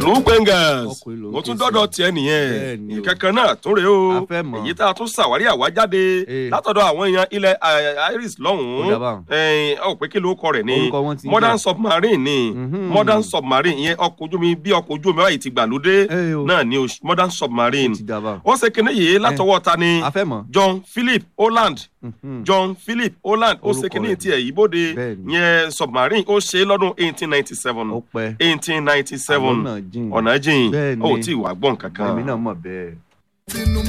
rúgbẹ́ngàs Ọkùnrin ló ń mo tún ké sí. dọ́dọ̀ tiẹ̀ nìyẹn Bẹ́ẹ̀ni o. ìkankan náà tún rèé o A fẹ́ mọ̀. èyí tá a tún ṣàwárí àwájáde Eh. látọ̀dọ̀ àwọn èèyàn ilẹ̀ eh, iris Ó lọ́hùn-ún dà báun. ẹ̀ẹ́n, ọ̀ pé kí ló kọ rẹ̀ ní Orúkọ wọn ti ń modern jà. submarine ni Mhm. modern submarine ìyẹn ọkọ̀ ojú omi bí ọkọ̀ ojú omi báyìí ti gbàlódé Eh, o. náà ni o, modern submarine ti dà báun. wọ́n ṣe kinní yìí látọwọ́ ta ni a fẹ́ mọ̀. john philip holland Mhm. john philip holland ó ṣe Orúkọ kinní rẹ̀ tiẹ̀ yìí bóde Bẹ́ẹ̀ni. yẹn submarine ó ṣe é lọ́dún eighteen ninety seven ó pẹ́. eighteen ninety seven Àwọn náà jìn. ọ̀nà jìn Bẹ́ẹ̀ni. ó tí ì wà gbọ́n kankan. èmi náà mọ̀ bẹ́ẹ̀.